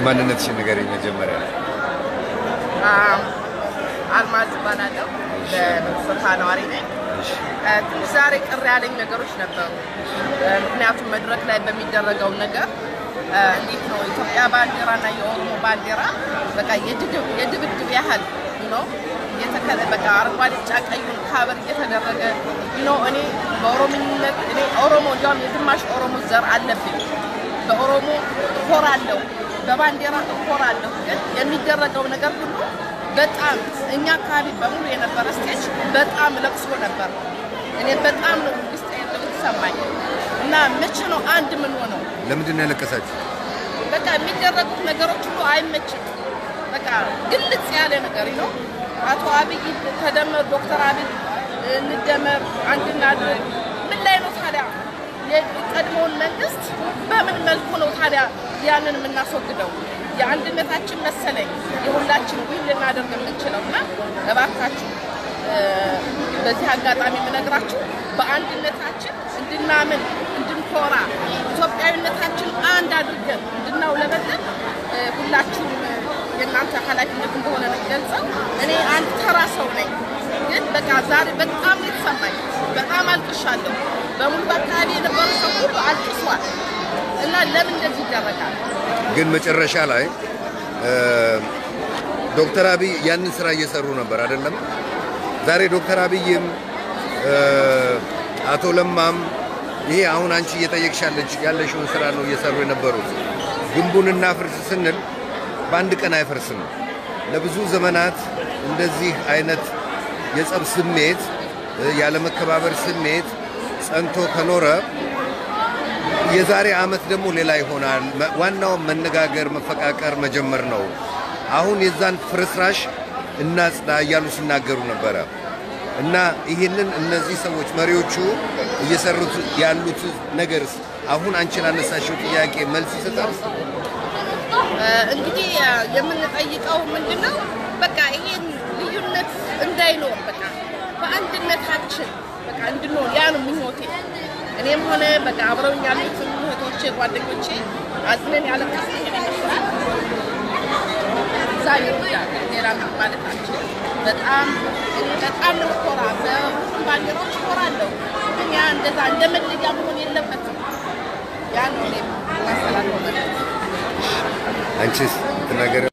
ማንነትሽን ንገሪኝ መጀመሪያ። አልማዝ እባላለሁ። በምንስርታ ነዋሪ ነኝ። እሺ እ፣ ትንሽ ዛሬ ቅር ያለኝ ነገሮች ነበሩ። እ፣ ምክንያቱም መድረክ ላይ በሚደረገው ነገር እ፣ እንዴት ነው የኢትዮጵያ ባንዲራ እና የኦሮሞ ባንዲራ በቃ የድግብ- የድብድብ ያህል ነው የተከለ በቃ አረንጓዴ፣ ቢጫ ቀዩን ካበር እየተደረገ ነው። እኔ በኦሮሞነት እኔ ኦሮሞ እንዲያውም የግማሽ ኦሮሞ ዘር አለብኝ። በኦሮሞ እኮራለሁ፣ በባንዲራ እኮራለሁ። ግን የሚደረገው ነገር ሁሉ በጣም እኛ አካባቢ በሙሉ የነበረ ስቴጅ በጣም ለቅሶ ነበር። እኔ በጣም ነው ውስጥ የተሰማኝ እና መቼ ነው አንድ ምን ሆነው ለምንድን ነው ያለቀሳችሁ? በቃ የሚደረጉት ነገሮች ሁሉ አይመችም። በቃ ግልጽ ያለ ነገር ነው። አቶ አብይ ተደመር፣ ዶክተር አብይ እንደመር፣ አንድ እናድርግ። ምን ላይ ነው ታዲያ የቀድሞውን መንግስት በምን መልኩ ነው ታዲያ ያንን የምናስወግደው? የአንድነታችን መሰለኝ የሁላችን ዊል ልናደርግ የምንችለው እና እባካችሁ እ፣ በዚህ አጋጣሚ የምነግራችሁ በአንድነታችን እንድናምን እንድንኮራ ኢትዮጵያዊነታችን አንድ አድርገን እንድናውለበለን እ፣ ሁላችሁም እ፣ የእናንተ ኃላፊነት እንደሆነ ነው የሚገልጸው። እኔ አንድ ተራ ሰው ነኝ፣ ግን በቃ ዛሬ በጣም ነው የተሰማኝ። በጣም አልቅሻለሁ። በሙሉ በአካባቢ የነበሩ ሰው ሁሉ አልቅሷል እና ለምን እንደዚህ ይደረጋል? ግን መጨረሻ ላይ እ፣ ዶክተር አብይ ያንን ስራ እየሰሩ ነበር አይደለም? ዛሬ ዶክተር አብይም እ፣ አቶ ለማም ይሄ አሁን አንቺ እየጠየቅሻለች ያለሽውን ስራ ነው እየሰሩ የነበሩት። ግንቡን እናፍርስ ስንል በአንድ ቀን አይፈርስም። ለብዙ ዘመናት እንደዚህ አይነት የጸብ ስሜት እ፣ ያለመከባበር ስሜት ጸንቶ ከኖረ የዛሬ ዓመት ደግሞ ሌላ ይሆናል። መ- ዋናው መነጋገር፣ መፈቃቀር መጀመር ነው። አሁን የዛን ፍርስራሽ እናጽዳ እያሉ ሲናገሩ ነበረ እና ይህንን እነዚህ ሰዎች መሪዎቹ እየሰሩት ያሉት ነገርስ አሁን አንቺ ላነሳሽው ጥያቄ መልስ ይሰጣል? እ፣ እንግዲህ እ፣ የምንጠይቀው ምንድን ነው? በቃ ይሄን ልዩነት እንዳይኖር በቃ በአንድነታችን በቃ እንድንሆን ያ ነው ምኞቴ። እኔም ሆነ በቃ አብረውኝ ያሉትን እህቶቼ፣ ጓደኞቼ አዝነን ያለቀስ ይሄን ይመስላል። እዛ ይርዳል ሌላ ምንም ማለት አንችልም። በጣም በጣም ነው ኮራ በሁሉም ባንዲራዎች ኮራለሁ። ግን ያ እንደዛ እንደ መለያ መሆን የለበትም። ያ ነው እኔ ማስተላለፍ አንቺስ ትናገር